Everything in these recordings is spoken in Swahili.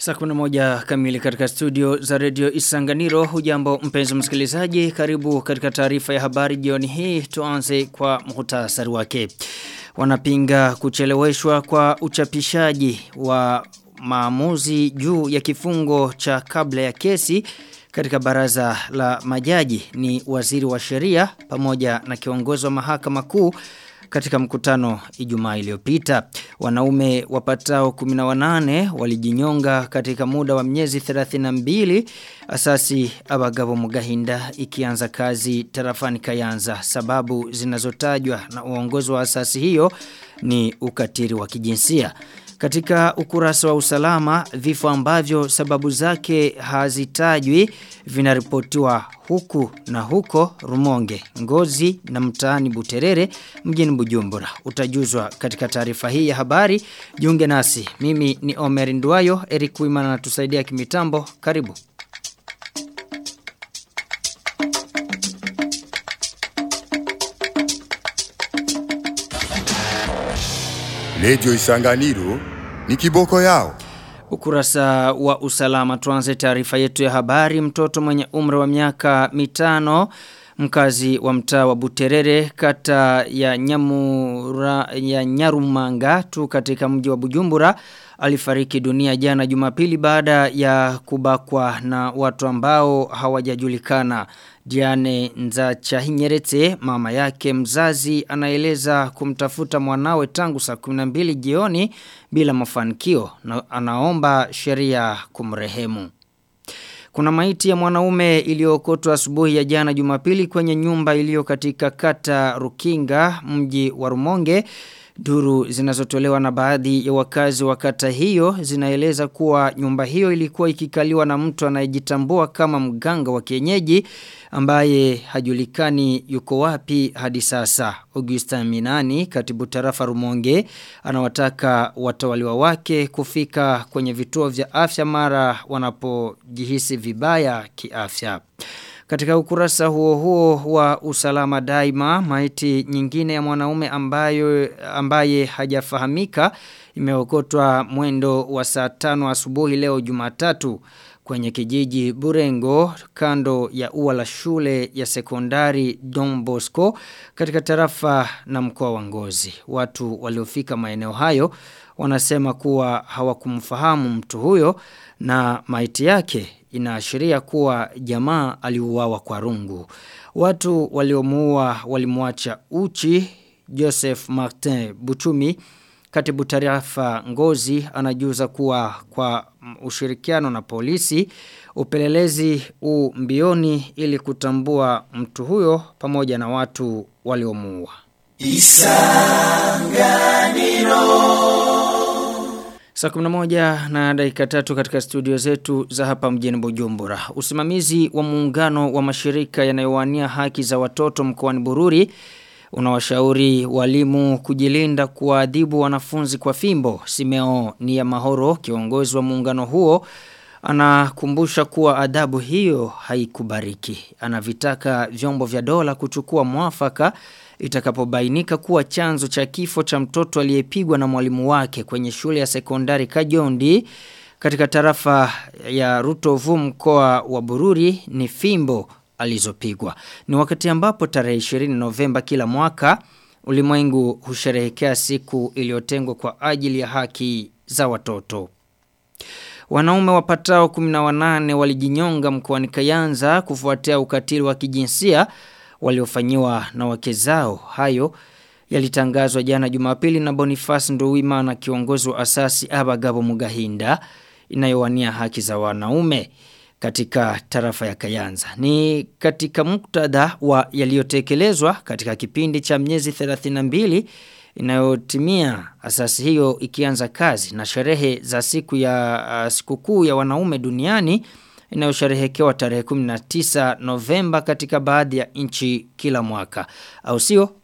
Saa kuna moja kamili katika studio za redio Isanganiro hujambo mpenzi msikilizaji karibu katika taarifa ya habari jioni hii tuanze kwa muhtasari wake. Wanapinga kucheleweshwa kwa uchapishaji wa maamuzi juu ya kifungo cha kabla ya kesi katika baraza la majaji ni waziri wa sheria pamoja na kiongozi wa mahakama kuu katika mkutano Ijumaa iliyopita. Wanaume wapatao 18 walijinyonga katika muda wa miezi 32 asasi abagabo mugahinda ikianza kazi tarafani Kayanza. Sababu zinazotajwa na uongozi wa asasi hiyo ni ukatiri wa kijinsia. Katika ukurasa wa usalama, vifo ambavyo sababu zake hazitajwi vinaripotiwa huku na huko Rumonge, Ngozi na mtaani Buterere mjini Bujumbura. Utajuzwa katika taarifa hii ya habari. Jiunge nasi. Mimi ni Omer Nduayo, Eric Wimana anatusaidia kimitambo. Karibu. Lejo Isanganiro ni kiboko yao. Ukurasa wa usalama tuanze taarifa yetu ya habari mtoto mwenye umri wa miaka mitano mkazi wa mtaa wa Buterere kata ya Nyamura ya Nyarumanga tu katika mji wa Bujumbura alifariki dunia jana Jumapili baada ya kubakwa na watu ambao hawajajulikana Diane Nzachahinyerete mama yake mzazi anaeleza kumtafuta mwanawe tangu saa 12 jioni bila mafanikio na anaomba sheria kumrehemu. Kuna maiti ya mwanaume iliyookotwa asubuhi ya jana Jumapili kwenye nyumba iliyo katika kata Rukinga mji wa Rumonge Duru zinazotolewa na baadhi ya wakazi wa kata hiyo zinaeleza kuwa nyumba hiyo ilikuwa ikikaliwa na mtu anayejitambua kama mganga wa kienyeji ambaye hajulikani yuko wapi hadi sasa. Augustin Minani, katibu tarafa Rumonge, anawataka watawaliwa wake kufika kwenye vituo vya afya mara wanapojihisi vibaya kiafya. Katika ukurasa huo huo wa usalama daima, maiti nyingine ya mwanaume ambayo ambaye hajafahamika imeokotwa mwendo wa saa tano asubuhi leo Jumatatu kwenye kijiji Burengo kando ya ua la shule ya sekondari Don Bosco katika tarafa na mkoa wa Ngozi. Watu waliofika maeneo hayo wanasema kuwa hawakumfahamu mtu huyo na maiti yake inaashiria kuwa jamaa aliuawa kwa rungu. Watu waliomuua walimwacha uchi Joseph Martin Buchumi katibu tarafa Ngozi anajuza kuwa kwa ushirikiano na polisi upelelezi u mbioni ili kutambua mtu huyo pamoja na watu waliomuua. Saa moja na dakika tatu katika studio zetu za hapa mjini Bujumbura. Usimamizi wa muungano wa mashirika yanayowania haki za watoto mkoani Bururi unawashauri walimu kujilinda kuadhibu wanafunzi kwa fimbo. Simeo ni ya mahoro kiongozi wa muungano huo anakumbusha kuwa adhabu hiyo haikubariki. Anavitaka vyombo vya dola kuchukua mwafaka itakapobainika kuwa chanzo cha kifo cha mtoto aliyepigwa na mwalimu wake kwenye shule ya sekondari Kajondi katika tarafa ya Rutovu mkoa wa Bururi ni fimbo alizopigwa. Ni wakati ambapo tarehe 20 Novemba kila mwaka ulimwengu husherehekea siku iliyotengwa kwa ajili ya haki za watoto. Wanaume wapatao 18 walijinyonga mkoani Kayanza kufuatia ukatili wa kijinsia waliofanyiwa na wake zao. Hayo yalitangazwa jana Jumapili na Boniface Nduwimana kiongozi wa asasi Abagabo Mugahinda inayowania haki za wanaume katika tarafa ya Kayanza. Ni katika muktadha wa yaliyotekelezwa katika kipindi cha miezi 32 inayotimia asasi hiyo ikianza kazi na sherehe za siku ya uh, sikukuu ya wanaume duniani inayosherehekewa tarehe 19 Novemba katika baadhi ya nchi kila mwaka. Au sio?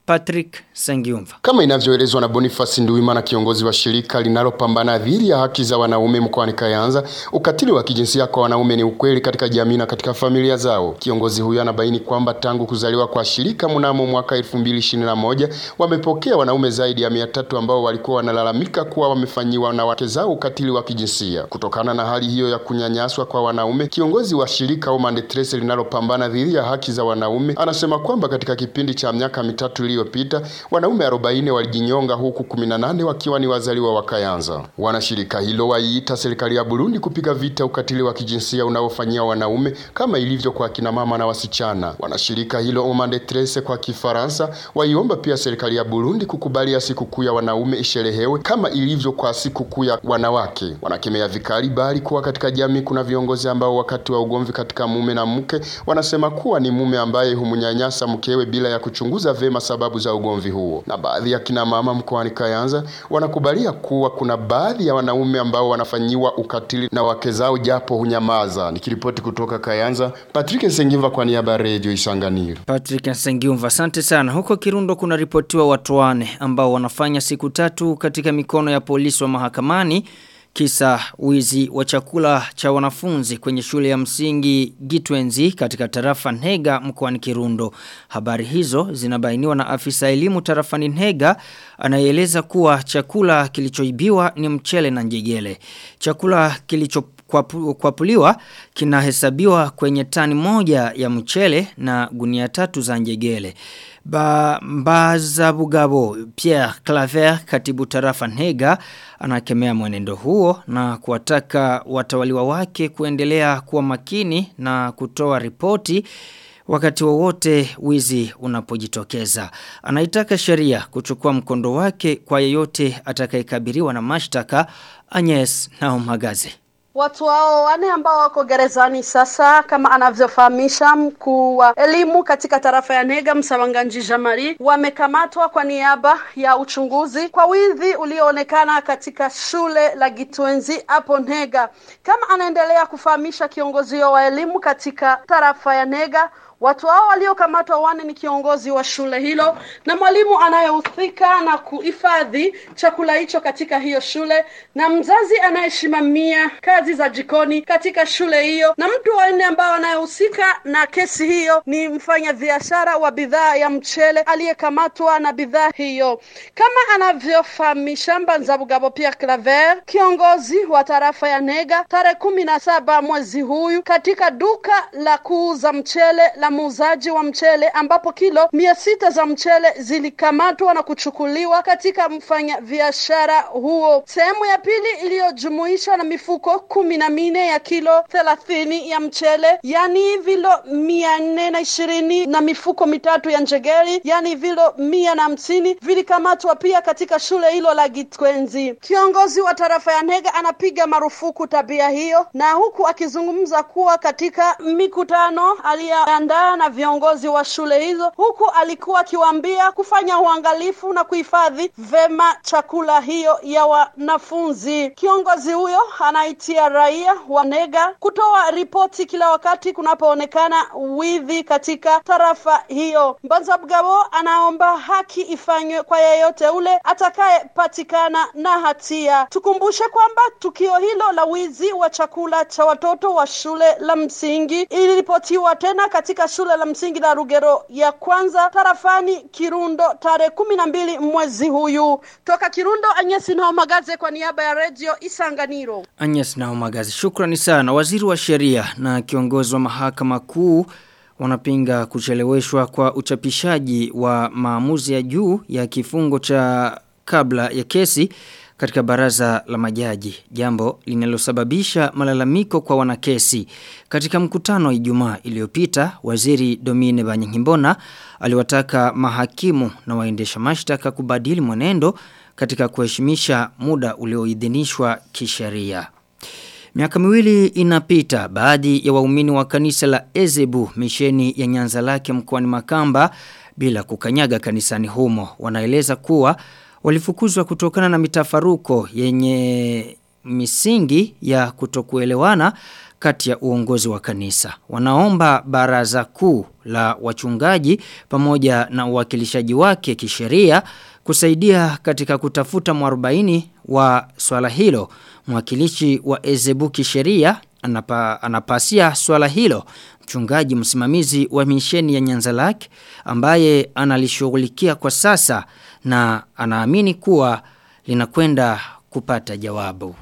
Patrick Sengiumva. Kama inavyoelezwa na Boniface Nduwimana kiongozi wa shirika linalopambana dhidi ya haki za wanaume mkoani Kayanza, ukatili wa kijinsia kwa wanaume ni ukweli katika jamii na katika familia zao. Kiongozi huyo anabaini kwamba tangu kuzaliwa kwa shirika mnamo mwaka 2021 wamepokea wanaume zaidi ya 300 ambao walikuwa wanalalamika kuwa wamefanyiwa na wake zao ukatili wa kijinsia. Kutokana na hali hiyo ya kunyanyaswa kwa wanaume, kiongozi wa shirika Omande Trace linalopambana dhidi ya haki za wanaume anasema kwamba katika kipindi cha miaka mitatu iliyopita wanaume 40 walijinyonga huku 18 wakiwa ni wazaliwa wa Kayanza. Wanashirika hilo waiita serikali ya Burundi kupiga vita ukatili wa kijinsia unaofanyia wanaume kama ilivyo kwa kina mama na wasichana. Wanashirika hilo Omande Trace kwa Kifaransa waiomba pia serikali ya Burundi kukubalia sikukuu ya wanaume isherehewe kama ilivyo kwa sikukuu ya wanawake. Wanakemea vikali bali kuwa katika jamii kuna viongozi ambao wakati wa ugomvi katika mume na mke wanasema kuwa ni mume ambaye humnyanyasa mkewe bila ya kuchunguza vema sababu za ugomvi huo. Na baadhi ya kina mama mkoani Kayanza wanakubalia kuwa kuna baadhi ya wanaume ambao wanafanyiwa ukatili na wake zao japo hunyamaza. Nikiripoti kutoka Kayanza, Patrick Sengiva kwa niaba ya Radio Isanganiro. Patrick Sengiumva, asante sana. Huko Kirundo kuna ripotiwa watu wane ambao wanafanya siku tatu katika mikono ya polisi wa mahakamani kisa wizi wa chakula cha wanafunzi kwenye shule ya msingi Gitwenzi katika tarafa Nhega mkoani Kirundo. Habari hizo zinabainiwa na afisa elimu tarafani Nhega anayeeleza kuwa chakula kilichoibiwa ni mchele na njegele. Chakula kilicho kwapuliwa kinahesabiwa kwenye tani moja ya mchele na gunia tatu za njegele. Ba, Mbaza Bugabo Pierre Claver katibu tarafa Nhega anakemea mwenendo huo na kuwataka watawaliwa wake kuendelea kuwa makini na kutoa ripoti wakati wowote wizi unapojitokeza. Anaitaka sheria kuchukua mkondo wake kwa yeyote atakayekabiriwa na mashtaka Agnes na Magaze. Watu hao wane ambao wako gerezani sasa, kama anavyofahamisha mkuu wa elimu katika tarafa ya Nega Msawanganji Jamari, wamekamatwa kwa niaba ya uchunguzi kwa wizi ulioonekana katika shule la Gitwenzi hapo Nega. Kama anaendelea kufahamisha kiongozi wa elimu katika tarafa ya Nega, Watu hao waliokamatwa wane ni kiongozi wa shule hilo na mwalimu anayehusika na kuhifadhi chakula hicho katika hiyo shule na mzazi anayesimamia kazi za jikoni katika shule hiyo na mtu wa nne ambao anayehusika na kesi hiyo ni mfanya biashara wa bidhaa ya mchele aliyekamatwa na bidhaa hiyo kama anavyofahamisha Mbanzabugabo Pierre Claver kiongozi wa tarafa ya Nega tarehe kumi na saba mwezi huyu katika duka la kuuza mchele la muuzaji wa mchele ambapo kilo mia sita za mchele zilikamatwa na kuchukuliwa katika mfanya biashara huo. Sehemu ya pili iliyojumuishwa na mifuko kumi na mine ya kilo thelathini ya mchele, yani vilo mia nne na ishirini na mifuko mitatu ya njegeri, yani vilo mia na hamsini vilikamatwa pia katika shule hilo la Gitwenzi. Kiongozi wa tarafa ya Nega anapiga marufuku tabia hiyo, na huku akizungumza kuwa katika mikutano aliyoandaa na viongozi wa shule hizo, huku alikuwa akiwaambia kufanya uangalifu na kuhifadhi vema chakula hiyo ya wanafunzi. Kiongozi huyo anaitia raia wa Nega kutoa ripoti kila wakati kunapoonekana wizi katika tarafa hiyo. Mbanza Bugabo anaomba haki ifanywe kwa yeyote ule atakayepatikana na hatia. Tukumbushe kwamba tukio hilo la wizi wa chakula cha watoto wa shule la msingi iliripotiwa tena katika shule la msingi la Rugero ya kwanza tarafani Kirundo tarehe kumi na mbili mwezi huyu. Toka Kirundo, Anyesi Nao Magaze kwa niaba ya redio Isanganiro. Agnes Nao Magaze, shukrani sana. Waziri wa sheria na kiongozi wa mahakama kuu wanapinga kucheleweshwa kwa uchapishaji wa maamuzi ya juu ya kifungo cha kabla ya kesi katika baraza la majaji jambo linalosababisha malalamiko kwa wanakesi katika mkutano wa Ijumaa iliyopita waziri Domine Banyangimbona aliwataka mahakimu na waendesha mashtaka kubadili mwenendo katika kuheshimisha muda ulioidhinishwa kisheria Miaka miwili inapita baadhi ya waumini wa kanisa la Ezebu misheni ya Nyanza lake mkoani Makamba bila kukanyaga kanisani humo wanaeleza kuwa walifukuzwa kutokana na mitafaruko yenye misingi ya kutokuelewana kati ya uongozi wa kanisa. Wanaomba baraza kuu la wachungaji pamoja na uwakilishaji wake kisheria kusaidia katika kutafuta mwarobaini wa swala hilo. Mwakilishi wa Ezebu kisheria anapa, anapasia swala hilo mchungaji msimamizi wa misheni ya Nyanzalak ambaye analishughulikia kwa sasa na anaamini kuwa linakwenda kupata jawabu.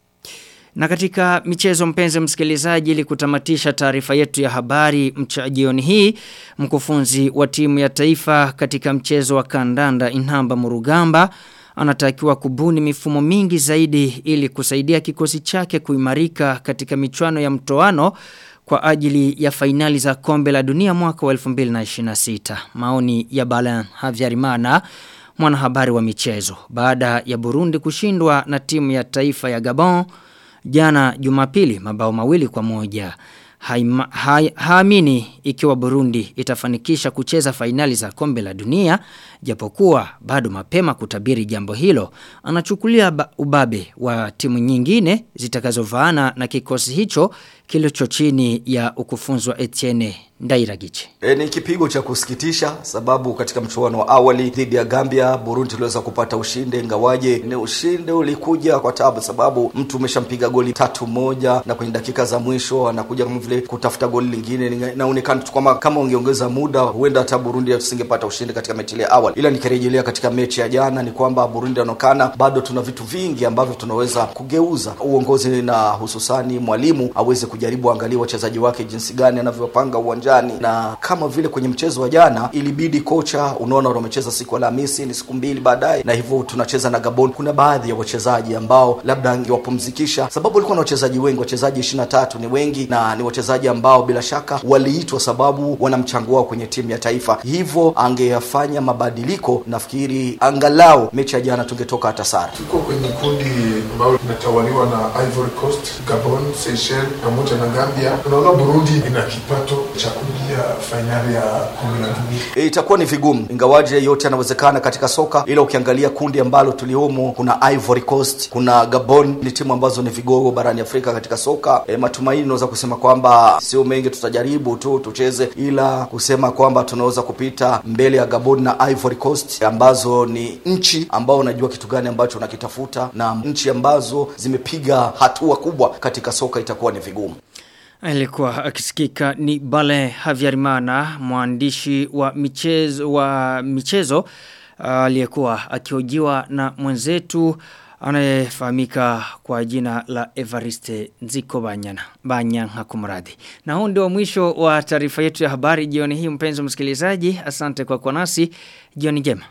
Na katika michezo mpenzi msikilizaji ili kutamatisha taarifa yetu ya habari mcha jioni hii mkufunzi wa timu ya taifa katika mchezo wa kandanda Inhamba Murugamba anatakiwa kubuni mifumo mingi zaidi ili kusaidia kikosi chake kuimarika katika michuano ya mtoano kwa ajili ya fainali za kombe la dunia mwaka wa 2026. Maoni ya Balan Havyarimana mwanahabari wa michezo baada ya Burundi kushindwa na timu ya taifa ya Gabon jana Jumapili mabao mawili kwa moja. Haima, hai, haamini ikiwa Burundi itafanikisha kucheza fainali za kombe la dunia japokuwa bado mapema kutabiri jambo hilo anachukulia ubabe wa timu nyingine zitakazovaana na kikosi hicho kilicho chini ya ukufunzi wa Etienne Ndairagiche. E, ni kipigo cha kusikitisha sababu katika mchuano wa awali dhidi ya Gambia Burundi tuliweza kupata ushindi ingawaje ni ushindi ulikuja kwa tabu sababu mtu umeshampiga goli tatu moja na kwenye dakika za mwisho anakuja kama vile kutafuta goli lingine inaonekana tu kama kama ungeongeza muda huenda hata Burundi tusingepata ushindi katika mechi ile awali ila nikirejelea katika mechi ya jana ni kwamba Burundi anaonekana bado tuna vitu vingi ambavyo tunaweza kugeuza uongozi na hususani mwalimu aweze kujaribu angalia wachezaji wake jinsi gani anavyopanga uwanja uwanjani na kama vile kwenye mchezo wa jana ilibidi kocha unaona wamecheza siku Alhamisi ni siku mbili baadaye na hivyo tunacheza na Gabon kuna baadhi ya wachezaji ambao labda angewapumzikisha sababu walikuwa na wachezaji wengi wachezaji 23 ni wengi na ni wachezaji ambao bila shaka waliitwa sababu wana mchango wao kwenye timu ya taifa hivyo angeyafanya mabadiliko nafikiri angalau mechi ya jana tungetoka hata sare tuko kwenye kundi ambalo linatawaliwa na Ivory Coast Gabon Seychelles pamoja na Gambia tunaona Burundi ina kipato cha kuingia fainali ya kombe la dunia. E, itakuwa ni vigumu ingawaje yote yanawezekana katika soka, ila ukiangalia kundi ambalo tuliomo, kuna Ivory Coast, kuna Gabon, ni timu ambazo ni vigogo barani Afrika katika soka. E, matumaini naweza kusema kwamba sio mengi, tutajaribu tu tucheze, ila kusema kwamba tunaweza kupita mbele ya Gabon na Ivory Coast ambazo ni nchi ambao unajua kitu gani ambacho unakitafuta na nchi ambazo zimepiga hatua kubwa katika soka, itakuwa ni vigumu. Alikuwa akisikika ni Bale Havyarimana mwandishi wa michezo wa michezo aliyekuwa akihojiwa na mwenzetu anayefahamika kwa jina la Evariste Nziko Banyana Banyanga kumradhi. Na huu ndio mwisho wa taarifa yetu ya habari jioni hii mpenzi msikilizaji. Asante kwa kwa nasi. Jioni njema.